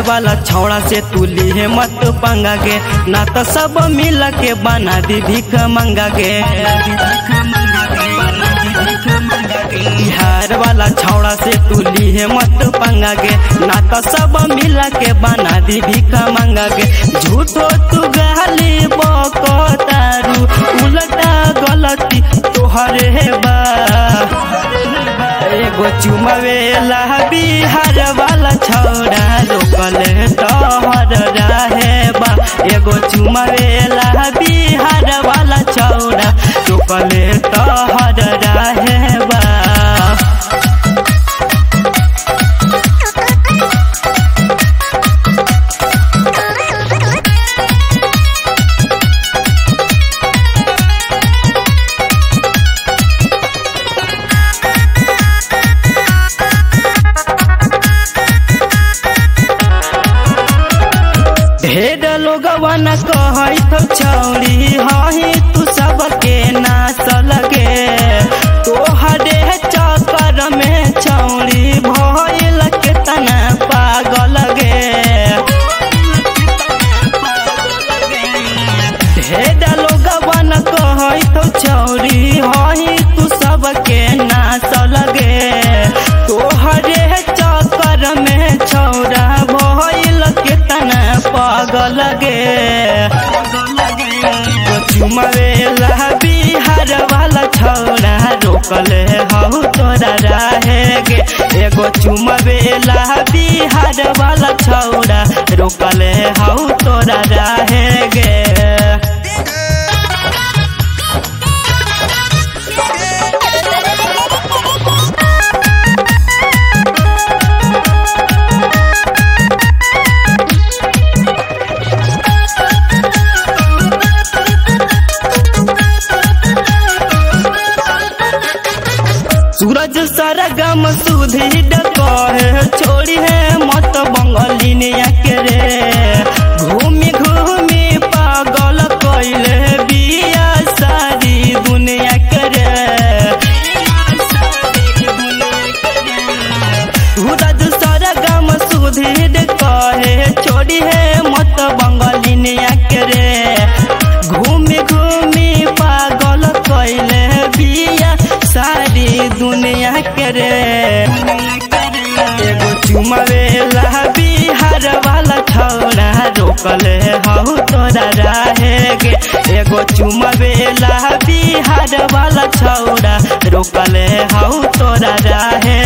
वाला छौड़ा से तू लीहे मत पंगा गे ना तो सब मिल के बना दी भीख मंगा गे बिहार वाला छौड़ा से तू लीहे मत पंगा गे ना तो सब मिल के बना दी भीख मंगा गे झूठो तू गाली बको तारू उल्टा गलती तोहरे बा एगो चुमवेला बिहार वाला छौड़ा रोकल तोहर रहे बा एगो चुमवेला बिहार वाला छौड़ा रोकल तोहर रहे बा ढेर लोगवन कहत छौरी हही तू सबके नाच लगे तोहरे चक्कर में छौरी भइल के तना पागल गे ढेर लोगवन कहत छौरी हही तू सबके नाच लगे तोहरे चक्कर में छौरा भइल के तना पागल गे चुमवेला बिहार वाला छौरा रोकल हौ तोरा रहे गे एगो चुमवेला बिहार वाला छौरा रोकल हौ तोरा रहे गे सूरज सरगम सुधी डकहे छोड़ी है मत बंगलिनिया के रे घूमी घूमी पागल कैले बिया सारी दुनिया के रे सूरज सरगम सुधी कहे छोड़ी है मत बंगलिनिया के रे घूमी घूमी पागल कैले बिया सारी दुनिया के रे एगो चुमवेला बिहार वाला छौड़ा रोकल हौ तोरा रहे गे एगो चुमवेला बिहार वाला छौड़ा रोकल हौ तोरा रहे